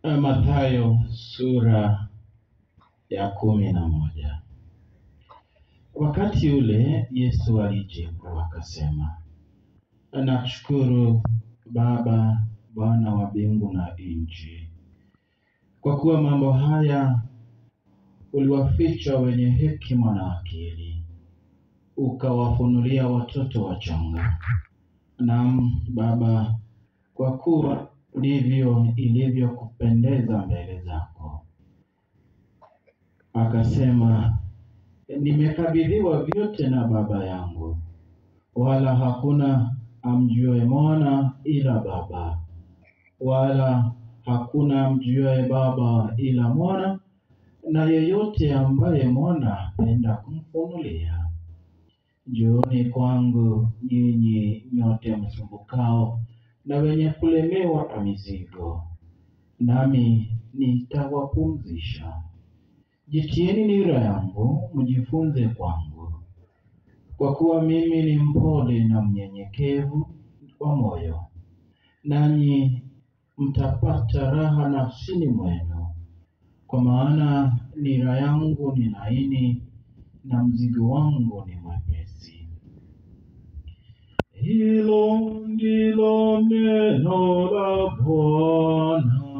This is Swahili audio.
Mathayo sura ya kumi na moja. Wakati ule Yesu alijibu akasema, nakushukuru Baba, Bwana wa mbingu na nchi, kwa kuwa mambo haya uliwaficha wenye hekima na akili, ukawafunulia watoto wachanga. Naam Baba, kwa kuwa ndivyo ilivyokupendeza mbele zako. Akasema, nimekabidhiwa vyote na Baba yangu, wala hakuna amjuaye mwana ila Baba, wala hakuna amjuaye Baba ila mwana, na yeyote ambaye mwana apenda kumfunulia. Njooni kwangu nyinyi nyote msumbukao na wenye kulemewa na mizigo, nami nitawapumzisha. Jitieni nira yangu, mjifunze kwangu, kwa kuwa mimi ni mpole na mnyenyekevu wa moyo, nanyi mtapata raha nafsini mwenu, kwa maana nira yangu ni laini na mzigo wangu ni mwepesi. Hilo ndilo neno la Bwana.